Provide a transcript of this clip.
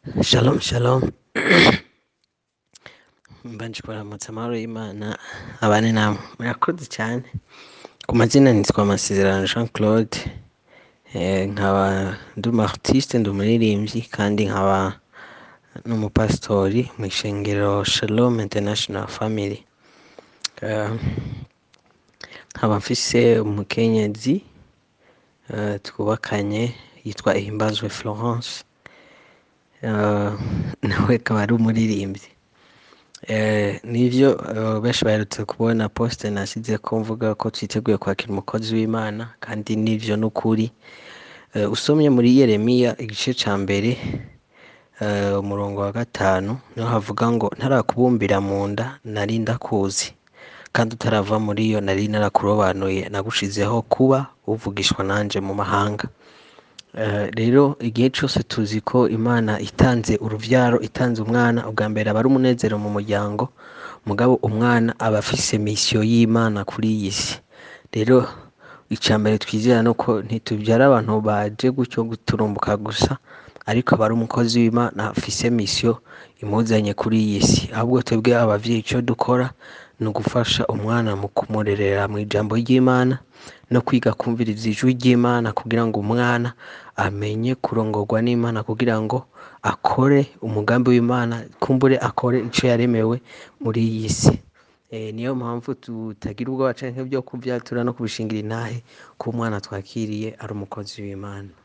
Shalom shalom mbanje kuramutsa amahoro y'Imana abane namwe murakoze cyane ku mazina nitwa Amasezerano Jean Claude eh, nkaba ndi umu artiste ndi umuririmbyi kandi nkaba n'umupasitori mu ishengero Shalom International Family Eh, nkaba mfise umukenyezi eh, twubakanye yitwa Ihimbazwe Florence Eh, nawe akaba ari umuririmbyi Eh, nivyo eh, benshi baherutse kubona poste nasize ko mvuga ko twiteguye kwakira umukozi w'Imana kandi nivyo n'ukuri Eh, usomye muri Yeremiya igice ca mbere eh, umurongo wa gatanu niho havuga ngo ntarakubumbira mu nda nari ndakuzi kandi utarava muri yo nari narakurobanuye nagushizeho kuba uvugishwa nanje mu mahanga Eh, rero igihe cyose tuzi ko imana itanze uruvyaro itanze umwana ubwa mbere aba ari umunezero mu muryango mugabo umwana aba afise misiyo y'imana kuri iyi si rero icya mbere twizera ni uko ntitubyara abantu baje gutyo guturumbuka gusa ariko aba ari umukozi w'imana afise misiyo imuzanye kuri iyi si ahubwo twebwe abavyeyi icyo dukora ni ugufasha umwana mu kumurerera mu ijambo ry'imana no kwiga kumviriza ijwi ry'imana kugira ngo umwana amenye kurongorwa n'imana kugira ngo akore umugambi w'imana kumbure akore icyo yaremewe muri iyi si Eh, niyo mpamvu tutagira ubwoba canke byo kubyatura no kubishingira intahe ko umwana twakiriye ari umukozi w'imana